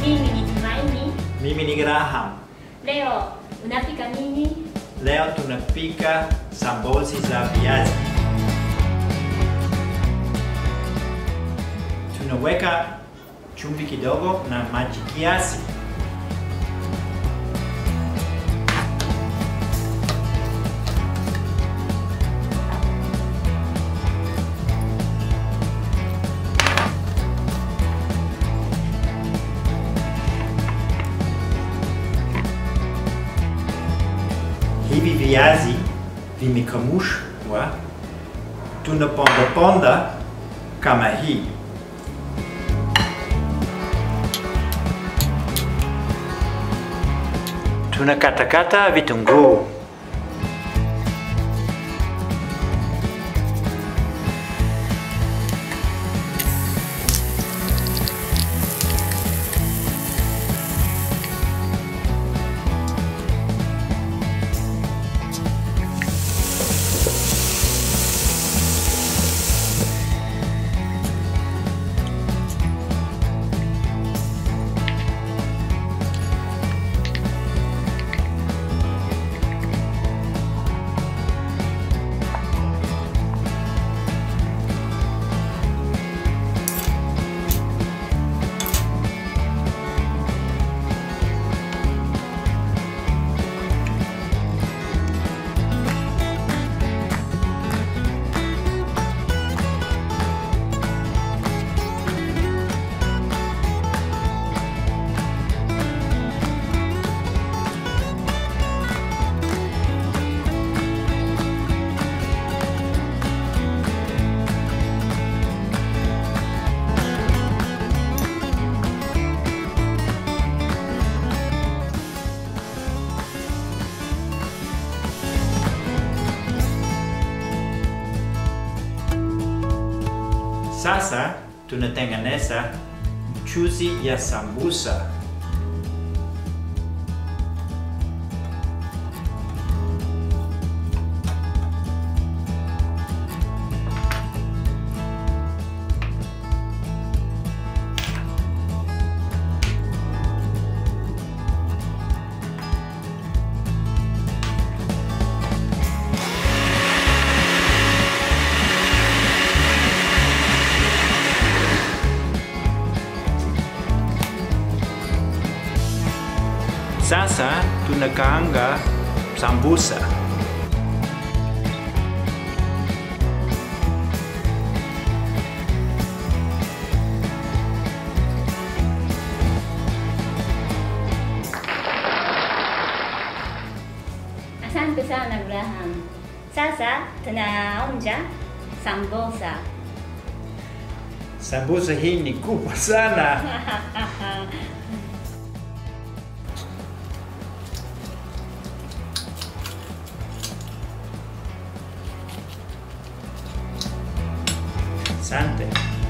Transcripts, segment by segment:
Mimi ni Tumaini. Mimi ni Graham. Leo unapika nini? Leo tunapika sambozi za viazi. Tunaweka chumvi kidogo na maji kiasi. Hivi viazi vimekamushwa, tunaponda ponda kama hii. Tunakatakata vitunguu. Sasa tunatengeneza mchuzi ya sambusa. Sasa tunakaanga sambusa. Asante sana Graham. Sasa tunaonja sambosa. Sambusa hii ni kubwa sana. Asante.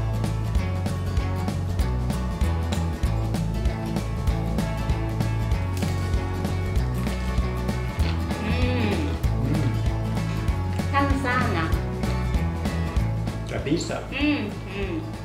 Mm, Mm, tamu sana. kabisa. Mm, mm.